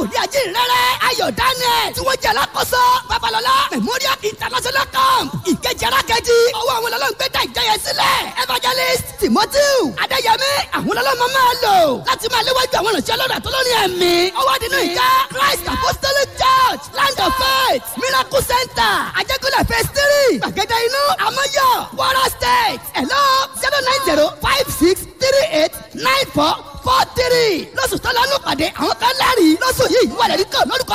wòlíì ajínrere ayọ̀ daniel tí wọ́n jẹ́ alákòóso babalọ́lá memorial international camp ìkejì arákejì ọwọ́ àwọn ọlọ́run gbé dá ìjọ yẹn sílẹ̀ evangelist timothy adéyẹmí àwọn ọlọ́run máa lò láti máa léwájú àwọn ìrìnsẹ̀ ọlọ́run àtọ́lọ́rin ẹ̀mí ọwọ́ nínú ìjà christ apostolic church land of faith miracle center ajẹ́kọ̀lẹ̀ phase three gbàgede inú amọ́yọ̀ kwara state hello zero nine zero five six three eight nine four four three lọ́sùn tó lọ́nù pàdé àwọn kan lẹ́rìí lọ́sùn yìí wà lẹ́rìí kan lórúkọ